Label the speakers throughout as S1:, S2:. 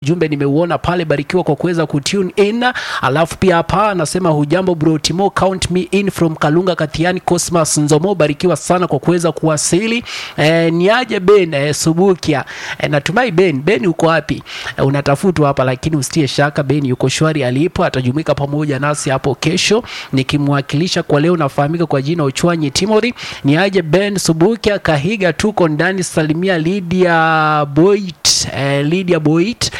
S1: ujumbe nimeuona pale, barikiwa kwa kuweza kutune in. Alafu pia hapa anasema hujambo bro Timo, count me in from Kalunga Katiani. Cosmas Nzomo, barikiwa sana kwa kuweza kuwasili. E, niaje Ben e, Subukia e, natumai Ben Ben uko wapi? E, unatafutwa hapa, lakini usitie shaka, Ben yuko shwari alipo, atajumuika pamoja nasi hapo kesho, nikimwakilisha kwa leo. Nafahamika kwa jina Uchwanyi Timothy. Niaje Ben Subukia Kahiga, tuko ndani. Salimia Lydia Boit e, Lydia Boit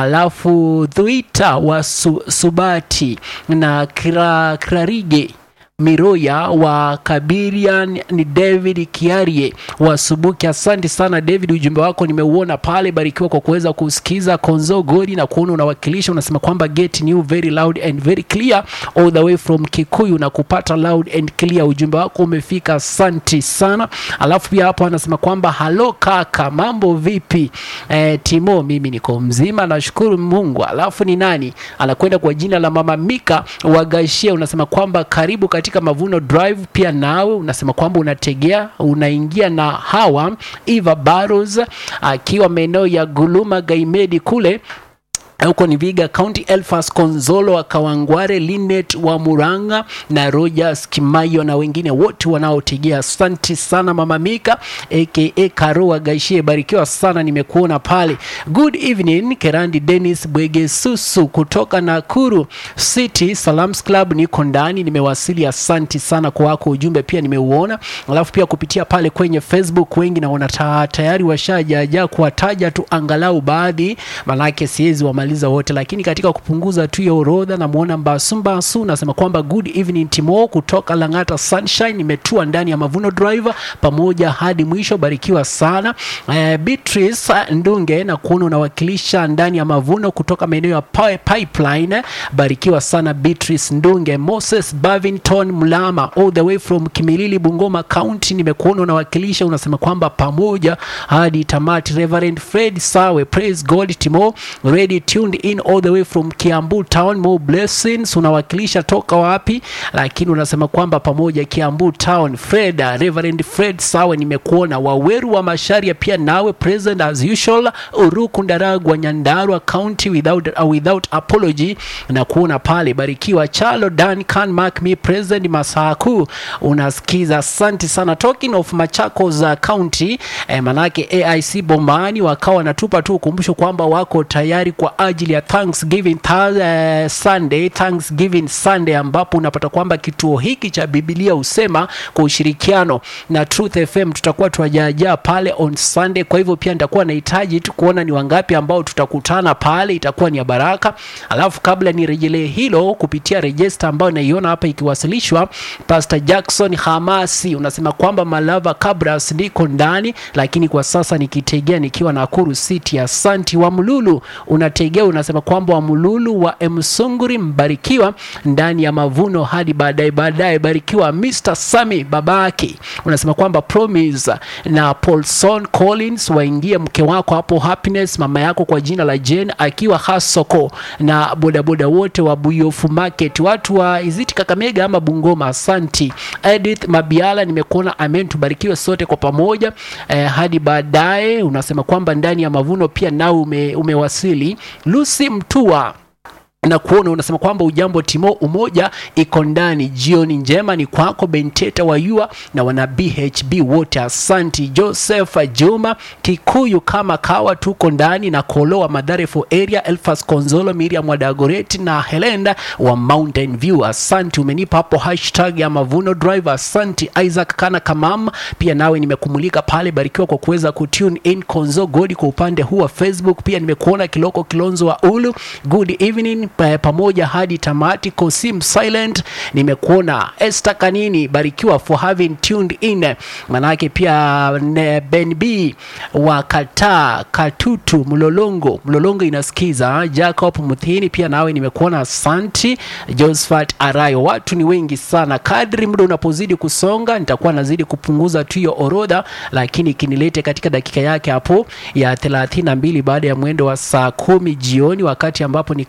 S1: alafu Thuita wa su, Subati na Kra, Krarige Miroya wa Kabirian ni David Kiarie wa Subuki. Asante sana David, ujumbe wako nimeuona pale, barikiwa kwa kuweza kusikiza Konzo Godi na kuona unawakilisha, unasema kwamba get new very loud and very clear all the way from Kikuyu na kupata loud and clear. Ujumbe wako umefika, asante sana. Alafu pia hapo anasema kwamba halo kaka, mambo vipi? Eh, Timo, mimi niko mzima, nashukuru Mungu. Alafu ni nani anakwenda kwa jina la Mama Mika Wagashia, unasema kwamba karibu katika Mavuno Drive. Pia nawe unasema kwamba unategea unaingia na hawa Eva Barros akiwa maeneo ya Guluma Gaimedi kule huko ni Viga County, Elfas Konzolo wa Kawangware, Linet wa Muranga na Rogers Kimayo na wengine wote wanaotegea. Asante sana Mama Mika aka Karo wa Gaishie, barikiwa sana, nimekuona pale. Good evening Kerandi Dennis Bwegesusu kutoka Nakuru City Salams Club, niko ndani, nimewasili. Asante sana kwa wako ujumbe, pia nimeuona. Alafu pia kupitia pale kwenye Facebook wengi naona tayari washajaja kuwataja tu angalau baadhi, manake siwezi wa maliza wote, lakini katika kupunguza tu hiyo orodha, namuona Mbasu Mbasu nasema kwamba good evening Timo kutoka Lang'ata Sunshine, nimetua ndani ya Mavuno Driver pamoja hadi mwisho, barikiwa sana. Uh, Beatrice Ndunge na kuona unawakilisha ndani ya Mavuno kutoka maeneo ya Pipeline, barikiwa sana Beatrice Ndunge. Moses Bavington Mlama all the way from Kimilili Bungoma County, nimekuona unawakilisha, unasema kwamba pamoja hadi tamati. Reverend Fred Sawe, praise God Timo ready tuned in all the way from Kiambu town. More blessings. Unawakilisha toka wapi? Lakini unasema kwamba pamoja Kiambu town. Fred, Reverend Fred Sawe, nimekuona. Waweru wa Masharia pia nawe present as usual. Uruku Ndaragwa Nyandarua County without, uh, without apology na kuona pale. Barikiwa Chalo Dan can mark me present Masaku, unasikiza. Asante sana. Talking of Machakos uh, County eh, manake AIC Bombani wakawa natupa tu ukumbusho kwamba wako tayari kwa ajili ya Thanksgiving uh, Sunday, Thanksgiving Sunday ambapo unapata kwamba kituo hiki cha Biblia husema kwa ushirikiano na Truth FM tutakuwa tuwajaajaa pale on Sunday. Kwa hivyo pia nitakuwa nahitaji tu kuona ni wangapi ambao tutakutana pale, itakuwa ni ya baraka. Alafu kabla nirejelee hilo kupitia register ambayo naiona hapa ikiwasilishwa, Pastor Jackson Hamasi unasema kwamba Malava Kabras ndiko ndani, lakini kwa sasa nikitegea nikiwa Nakuru City. Asanti wa Mlulu unategea unasema kwamba Wamululu wa Msunguri mbarikiwa ndani ya mavuno hadi baadaye baadaye. Barikiwa Mr Sami babake, unasema kwamba Promise na Paulson Collins waingie mke wako hapo Happiness, mama yako kwa jina la Jane akiwa Hasoko na bodaboda wote wa Buyofu Market, watu wa Iziti Kakamega ama Bungoma. Asanti Edith Mabiala, nimekuona amen. Tubarikiwe sote kwa pamoja eh, hadi baadaye. Unasema kwamba ndani ya mavuno pia nao ume, umewasili Lucy Mtua na kuona unasema kwamba ujambo Timo, umoja iko ndani. Jioni njema ni kwako Benteta Wayua na wana BHB wote, asanti. Joseph Juma Kikuyu kama kawa, tuko ndani na Koloa Madhare for area, Elfas Konzolo, Miriam Wadagoreti na Helenda wa Mountain View, asanti. Umenipa hapo hashtag ya Mavuno Drive, asanti. Isaac Kana Kamam, pia nawe nimekumulika pale, barikiwa kwa kuweza kutune in. Konzo Godi kwa upande huu wa Facebook, pia nimekuona Kiloko Kilonzo wa Ulu, good evening pamoja hadi tamati. Kosim Silent nimekuona. Esther Kanini barikiwa for having tuned in. Manake pia Ben B wa Kata Katutu Mlolongo Mlolongo inasikiza. Jacob Muthini pia nawe nimekuona, asanti. Josephat Arayo, watu ni wengi sana. Kadri muda unapozidi kusonga, nitakuwa nazidi kupunguza tu hiyo orodha, lakini kinilete katika dakika yake hapo ya 32 baada ya mwendo wa saa kumi jioni, wakati ambapo nikawa nimekupa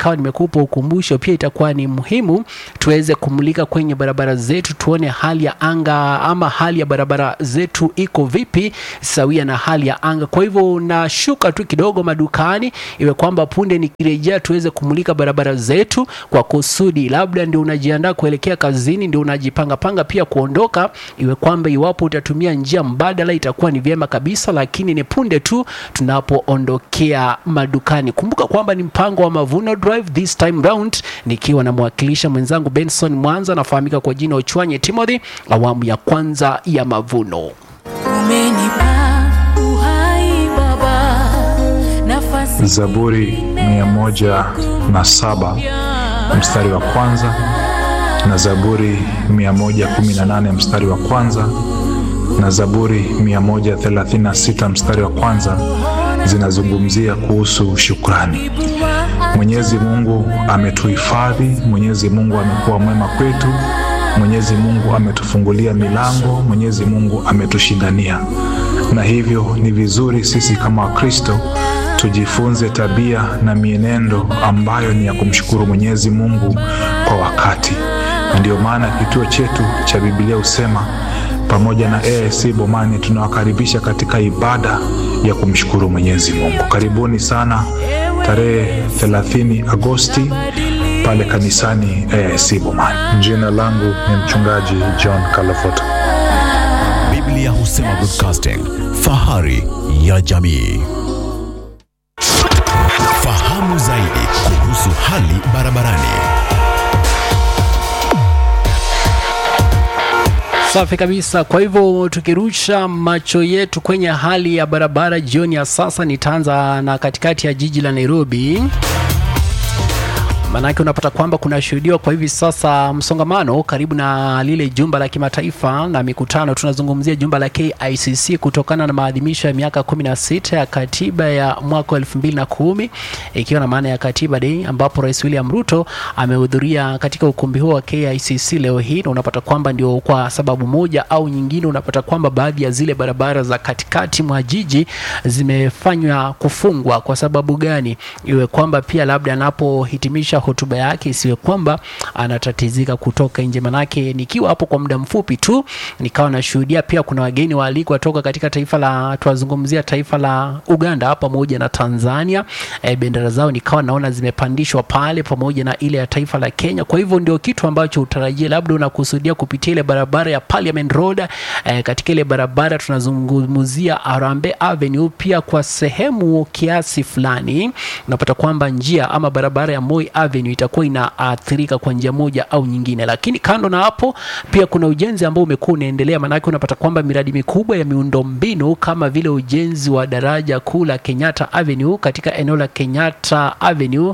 S1: kutupa ukumbusho, pia itakuwa ni muhimu tuweze kumulika kwenye barabara zetu, tuone hali ya anga ama hali ya barabara zetu iko vipi, sawia na hali ya anga. Kwa hivyo nashuka tu kidogo madukani, iwe kwamba punde nikirejea tuweze kumulika barabara zetu kwa kusudi, labda ndio unajiandaa kuelekea kazini, ndio unajipanga panga pia kuondoka, iwe kwamba iwapo utatumia njia mbadala itakuwa ni vyema kabisa, lakini ni punde tu tunapoondokea madukani. Kumbuka kwamba ni mpango wa Mavuno Drive this time round, nikiwa namwakilisha mwenzangu Benson Mwanza, anafahamika kwa jina Ochwanye Timothy, awamu ya kwanza ya Mavuno.
S2: Umenipa uhai Baba, nafasi
S3: Zaburi mia moja na saba mstari wa kwanza na Zaburi 118 mstari wa kwanza na Zaburi 136 mstari wa kwanza zinazungumzia kuhusu shukrani. Mwenyezi Mungu ametuhifadhi, Mwenyezi Mungu amekuwa mwema kwetu, Mwenyezi Mungu ametufungulia milango, Mwenyezi Mungu ametushindania, na hivyo ni vizuri sisi kama Wakristo tujifunze tabia na mienendo ambayo ni ya kumshukuru Mwenyezi Mungu kwa wakati. Na ndio maana kituo chetu cha Biblia husema pamoja na AIC Bomani tunawakaribisha katika ibada ya kumshukuru Mwenyezi Mungu. Karibuni sana tarehe 30 Agosti pale kanisani AIC Bomani. Jina langu ni mchungaji John Kalafota.
S4: Biblia husema broadcasting, fahari ya jamii. Fahamu zaidi kuhusu hali barabarani.
S1: Safi kabisa. Kwa hivyo tukirusha macho yetu kwenye hali ya barabara jioni ya sasa, nitaanza na katikati ya jiji la Nairobi. Maanake unapata kwamba kunashuhudiwa kwa hivi sasa msongamano karibu na lile jumba la kimataifa na mikutano. Tunazungumzia jumba la KICC kutokana na maadhimisho ya miaka 16 ya katiba ya mwaka wa 2010 ikiwa na maana ya Katiba Day, ambapo Rais William Ruto amehudhuria katika ukumbi huo wa KICC leo hii, na unapata kwamba ndio kwa sababu moja au nyingine, unapata kwamba baadhi ya zile barabara za katikati mwa jiji zimefanywa kufungwa. Kwa sababu gani? Iwe kwamba pia labda anapohitimisha hotuba yake isiwe kwamba anatatizika kutoka nje. Manake nikiwa hapo kwa muda mfupi tu nikawa nashuhudia pia kuna wageni waalikwa toka katika taifa la tuwazungumzia taifa la Uganda pamoja na Tanzania. E, bendera zao nikawa naona zimepandishwa pale pamoja na ile ya taifa la Kenya. Kwa hivyo ndio kitu ambacho utarajia labda unakusudia kupitia ile barabara ya Parliament Road. E, katika ile barabara tunazungumzia Arambe Avenue, pia kwa sehemu kiasi fulani unapata kwamba njia ama barabara ya Moi Avenue itakuwa inaathirika kwa njia moja au nyingine, lakini kando na hapo pia kuna ujenzi ambao umekuwa unaendelea, maanake unapata kwamba miradi mikubwa ya miundombinu kama vile ujenzi wa daraja kuu la Kenyatta Avenue katika eneo la Kenyatta Avenue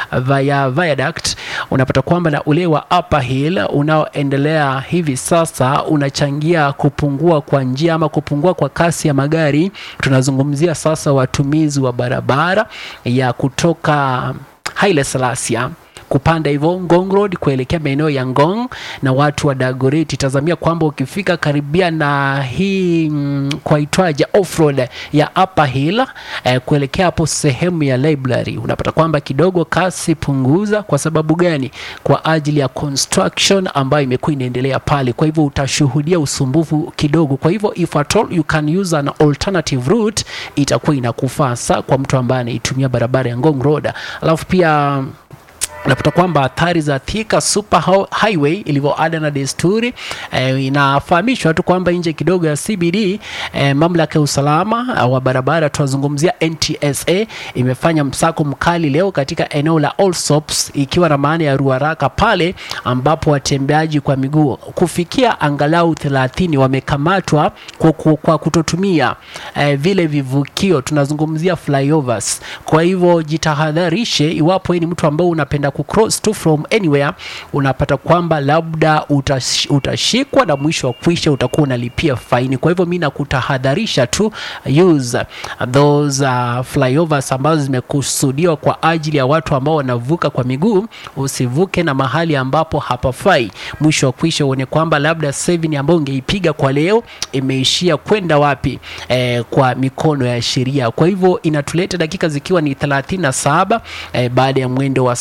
S1: via viaduct, unapata kwamba na ule wa Upper Hill unaoendelea hivi sasa unachangia kupungua kwa njia ama kupungua kwa kasi ya magari. Tunazungumzia sasa watumizi wa barabara ya kutoka Haile Selassie kupanda hivyo Ngong Road kuelekea maeneo ya Ngong na watu wa Dagoretti. Tazamia kwamba ukifika karibia na hii mm, kwa itwaje off road ya Upper Hill eh, kuelekea hapo sehemu ya library, unapata kwamba kidogo kasi punguza. Kwa sababu gani? Kwa ajili ya construction ambayo imekuwa inaendelea pale, kwa hivyo utashuhudia usumbufu kidogo. Kwa hivyo if at all you can use an alternative route, itakuwa inakufaa saa kwa mtu ambaye anaitumia barabara ya Ngong Road, alafu pia unapata kwamba athari za Thika Super Ho- Highway ilivyo ada na desturi eh, inafahamishwa tu kwamba nje kidogo ya CBD eh, mamlaka ya usalama eh, wa barabara tunazungumzia NTSA imefanya msako mkali leo katika eneo la Allsops ikiwa na maana ya Ruaraka pale ambapo watembeaji kwa miguu kufikia angalau 30 wamekamatwa kwa, kwa, kwa kutotumia eh, vile vivukio tunazungumzia flyovers. Kwa hivyo jitahadharishe iwapo wewe ni mtu ambao unapenda kucross to from anywhere, unapata kwamba labda utash, utashikwa na mwisho wa kwisha utakuwa unalipia faini. Kwa hivyo mimi nakutahadharisha tu use those uh, flyovers ambazo zimekusudiwa kwa ajili ya watu ambao wanavuka kwa miguu. Usivuke na mahali ambapo hapafai, mwisho wa kwisha uone kwamba labda saving ambayo ungeipiga kwa leo imeishia kwenda wapi? Eh, kwa mikono ya sheria. Kwa hivyo inatuleta dakika zikiwa ni 37 eh, baada ya mwendo wa saa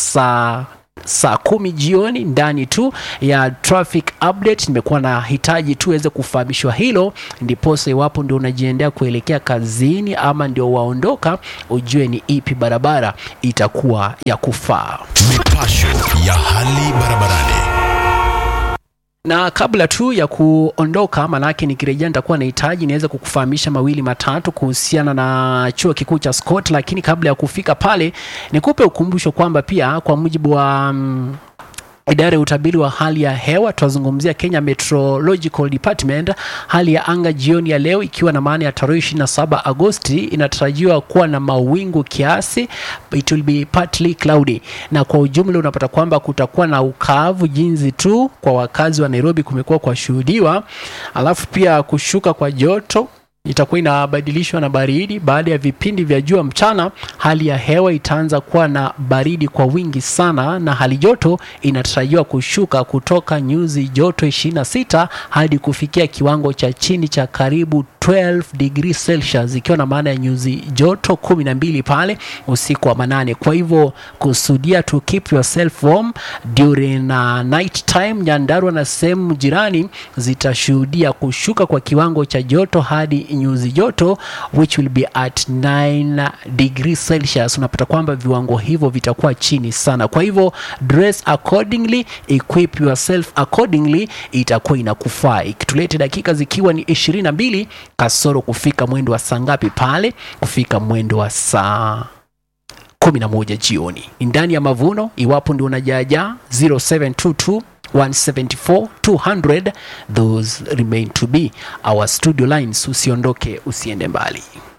S1: na saa kumi jioni ndani tu ya traffic update. Nimekuwa na hitaji tu weze kufahamishwa hilo, ndiposa iwapo ndio unajiendea kuelekea kazini ama ndio waondoka, ujue ni ipi barabara itakuwa ya kufaa.
S4: Mipasho ya hali barabarani.
S1: na kabla tu ya kuondoka, manake nikirejea nitakuwa nahitaji niweze kukufahamisha mawili matatu kuhusiana na chuo kikuu cha Scott, lakini kabla ya kufika pale nikupe ukumbusho kwamba pia kwa mujibu wa mm, idara ya utabiri wa hali ya hewa tunazungumzia Kenya Meteorological Department. Hali ya anga jioni ya leo ikiwa na maana ya tarehe 27 Agosti inatarajiwa kuwa na mawingu kiasi, it will be partly cloudy, na kwa ujumla unapata kwamba kutakuwa na ukavu jinsi tu kwa wakazi wa Nairobi kumekuwa kwa shuhudiwa, alafu pia kushuka kwa joto itakuwa inabadilishwa na baridi. Baada ya vipindi vya jua mchana, hali ya hewa itaanza kuwa na baridi kwa wingi sana, na hali joto inatarajiwa kushuka kutoka nyuzi joto 26 hadi kufikia kiwango cha chini cha karibu 12 degrees Celsius, ikiwa na maana ya nyuzi joto 12 pale usiku wa manane. Kwa hivyo kusudia to keep yourself warm during uh, night time. Nyandarua na sehemu jirani zitashuhudia kushuka kwa kiwango cha joto hadi nyuzi joto which will be at 9 degrees Celsius. Unapata kwamba viwango hivyo vitakuwa chini sana, kwa hivyo dress accordingly, equip yourself accordingly, itakuwa inakufaa. Ikitulete dakika zikiwa ni 22 kasoro kufika mwendo wa saa ngapi pale? Kufika mwendo wa saa 11 jioni. Ni ndani ya mavuno, iwapo ndio unajaajaa 0722 174 200 those remain to be our studio lines. Usiondoke, usiende mbali.